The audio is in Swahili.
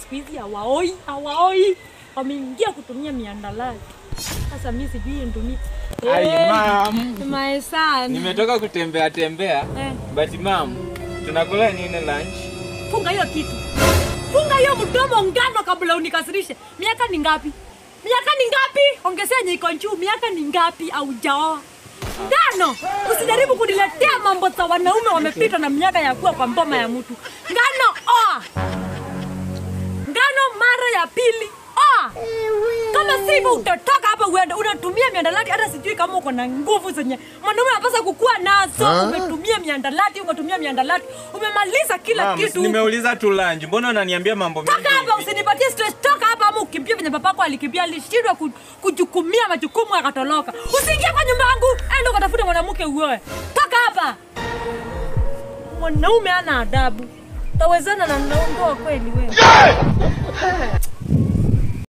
siku hizi hawaoi, hawaoi, wameingia kutumia miandalali. Sasa mi sijui nitumie Ai, Eh, mam. my son. Nimetoka kutembea tembea. Eh, But mam, tunakula nini lunch? funga hiyo kitu, funga hiyo mdomo ngano kabla unikasirishe. Miaka ni ngapi? Miaka ni ngapi? Ongezea yenye iko juu. Miaka ni ngapi? Aujaoa ngano. Usijaribu kuniletea mambo za wanaume wamepita na miaka ya kuwa kwa mboma ya mtu. Ngano oa, ngano mara ya pili oa. Kama sivyo utatoka hapa uende unatumia miandalati, hata sijui kama uko na nguvu zenye mwanaume anapaswa kukuwa nazo. Umetumia miandalati, umetumia miandalati, umemaliza kila Mam, kitu. nimeuliza tu lunch. Mbona unaniambia mambo mengi? Toka hapa, hivi? usinipatie stress. Toka hapa ama ukimbie venye papako alikimbia, alishindwa ku- kujukumia majukumu akatoroka. Usiingie kwa nyumba yangu, enda ukatafute mwanamke uoe. Toka hapa. Mwanaume ana adabu, tawezana na ndoa kweli wewe?